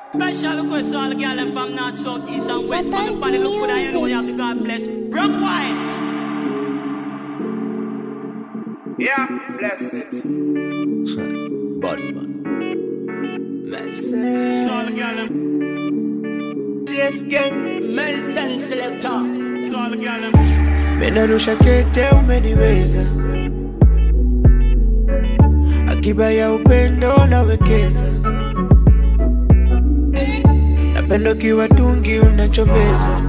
Special request to all the girl them from north, south, east and west. From the panel, look good and you know you have to God bless. Broke wine. Yeah, bless it. Badman. To all the girl them. Yes, gang. Medicine selector. To all the girl them. Menarusha kete umeniweza, akiba ya upendo nawekeza, napendo kiwa tungi unachombeza,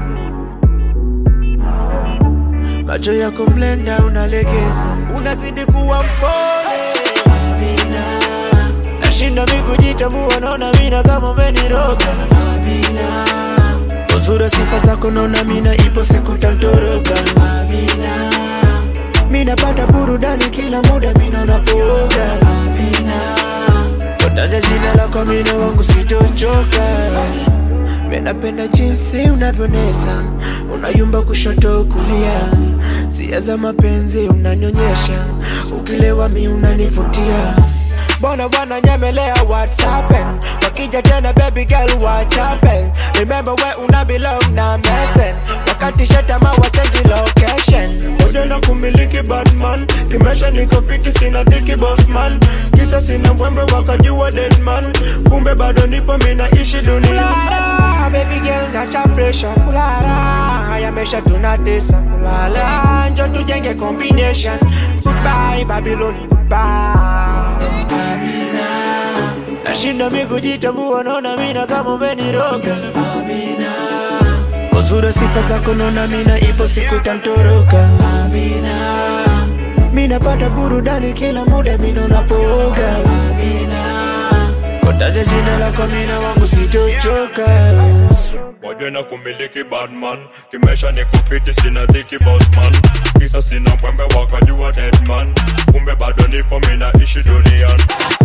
macho yako mlenda unalegeza, unazidi kuwa mpole Amina, nashinda mikujitambua, naona mina kama umeniroga Amina, uzuri sifa zako naona mina ipo siku tantoroka Amina, mina pata burudani kila muda mina unapooga Amina, kotaja jina lako mina wangu sitochoka Minapenda jinsi unavyonesa, unayumba kushoto kulia, sia za mapenzi unanyonyesha, ukilewa mi unanivutia. Bona bwana nyemelea what's happen Wakija tena baby girl what happen Remember where una belong na mesen Wakati shetama wa change location Moja na kumiliki badman Kimesha niko fiti sina dhiki boss man Kisa sina mwembe wakajua dead man Kumbe bado nipo minaishi dunia Kulala, baby girl nacha pressure Kulala, yamesha tunatesa Kulala, njo tujenge combination Goodbye Babylon, goodbye Amina, nashinda mi kujitambua, naona mina kama umeniroga. Amina, uzuri sifa zako, naona mina ipo siku tantoroka. Amina, mina pata burudani kila muda, mina unapooga. Amina, kotaja jina lako, mina wangu sitochoka. moja na kumiliki badman kimesha ni kufiti sina dhiki bossman kisa sina mwembe wakajua deadman kumbe bado nipo minaishi duniani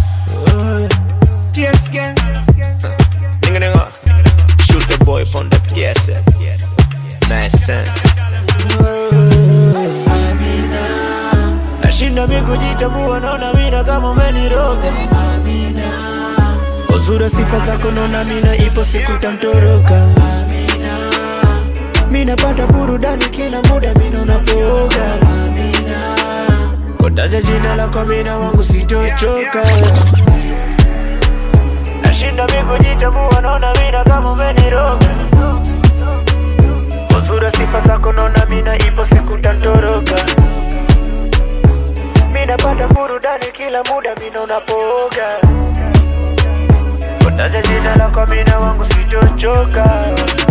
Yes, gang. Nigga, nigga. Shoot the boy from the PS. Nice son. Nashinda mi kujitambua, naona mina kama umeniroga. Uzuri sifa zako, naona mina ipo siku tantoroka. Mina pata burudani kila muda, mina unapooga. Kotaja jina lako, mina wangu sitochoka. Nashinda mi kujitambua, naona mina kama umeniroga. Uzuri sifa zako, naona mina ipo siku tantoroka. Mina pata burudani kila muda, mina unapooga. Kotaja jina lako, mina wangu sitochoka.